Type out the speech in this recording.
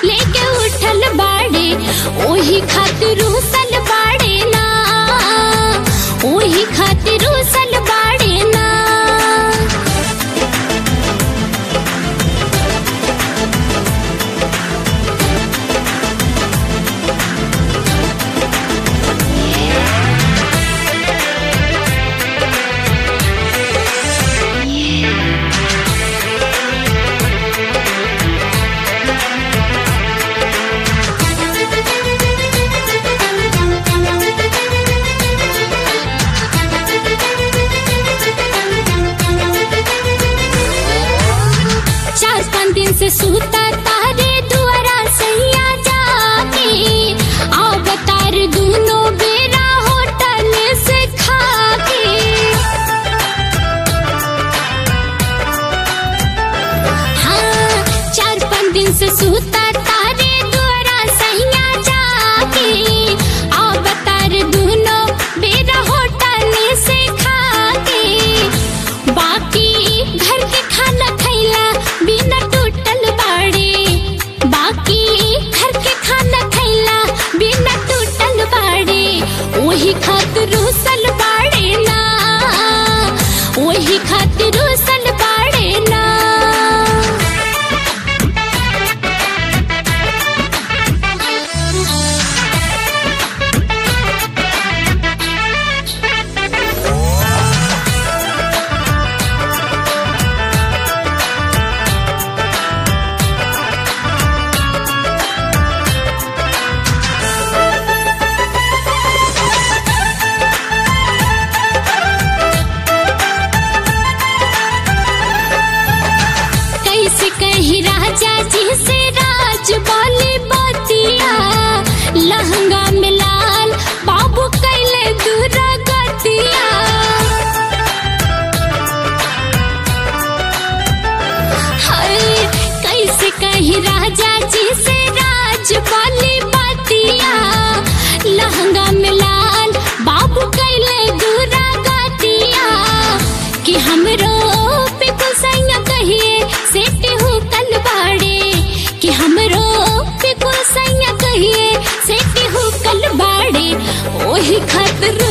लेके उठल बाड़े ओही खातिर उसल बाड़े ना ओही खातिर उसल बाड़े ना चार पाँच दिन से सूता तारे दुआरा सैया जाके अवतार दोनों बेरा होटल से खाके हाँ चार पाँच दिन से सूता तारे दुआरा सैया जाके अवतार दोनों बेरा होटल से खाके बाकी घर के खाना खैला बिना टूटल बाड़े बाकी घर के खाना खैला बिना टूटल बाड़े वही खातिर उसल बाड़े ना वही खातिर उसल बाड़े ना कैसे कही राजा जी से राज बोली बतिया लहंगा में लाल बाबू कैले दूरा गतिया हाय, कैसे कही राजा जी से राज बोली बतिया लहंगा में लाल बाबू कैले दूरा गतिया कि हमरो पे कुसैया कहिए सेटे हो कल बाड़े कि हमरो पे कुसैया कहिए सेटे हो कल बाड़े ओही खातिर